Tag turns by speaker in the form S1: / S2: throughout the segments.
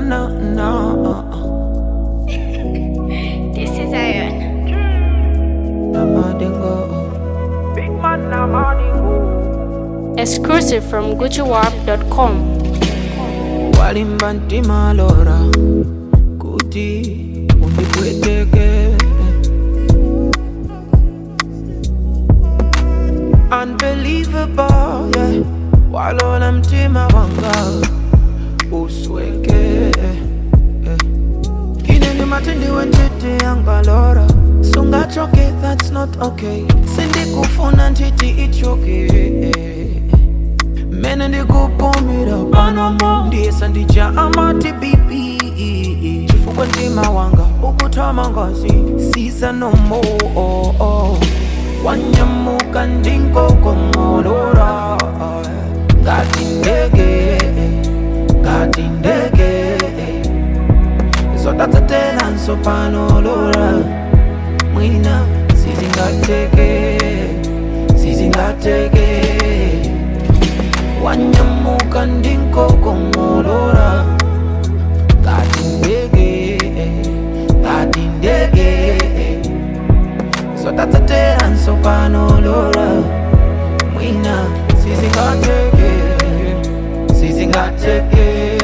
S1: no, no.
S2: This is Iron.
S1: Namadingo.
S3: Big man, na money
S4: Exclusive from GucciWarp.com.
S1: Walimba ntima lora kuti undipweteke Unbelievable, yeah Walola mtima wanga usweke yeah. Ineni matindi wentiti yangalora Sungachoke, that's not okay Sindikufuna ntiti ichoke mene ndikupumira panomo ndiyesa ndija amati bibi chifukwa mtima wanga ukutama ngazi sisa nomo oh, oh. wanyamuka ndinkokomolora ngati ndege ngati ndege zodatsatelanso panolora mwina sizingateke sizingateke wanyamuka ndinkokomolora ngati ndege ngati ndege zodatsatera nsopanolora mwina sizingateke sizingateke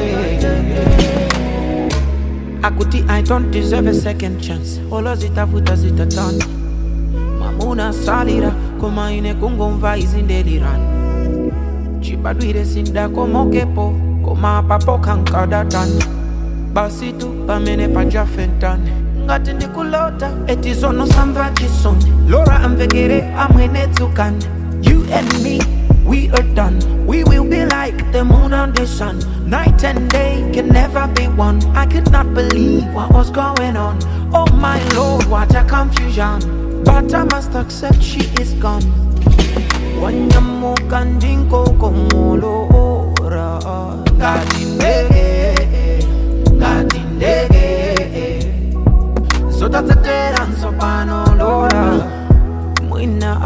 S1: akuti i don't deserve a second chance olo zitafuta zitatana mamuna salira koma ine kungomva izindelirana chibadwire sindakomokepo koma papo kankadatani basi tu pamene pajafentane ngati ndikulota eti zono samva chisoni lora amvekere amwene tsukani you and me we are done we will be like the moon and the sun night and day can never be one i could not believe what was going on oh my lord what a confusion but i must accept she is gone wanyamuka ndinkokomolora ngati ndege ngati ndege zotatsatera nsopanolora mwina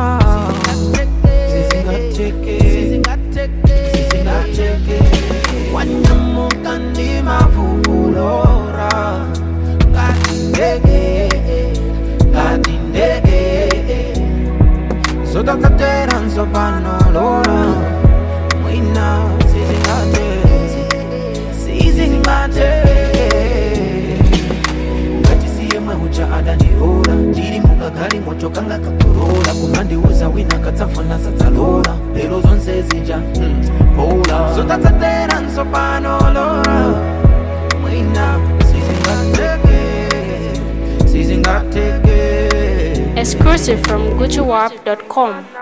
S1: sizingateke sizingateke wanyamuka ndimavuvulora ngati ndege ngati ndege zotatsatera nsopanolora mwina sizingate sizingate ngatisiye mwehucha adandiora ndiri mukagali moto kanga kakorola kumandiuza wina katsafuna sadzalora lero zonse zija mm, bola zotatsatera nsopanolora mwina sizingateke sizingateke
S4: Exclusive from GucciWarp.com.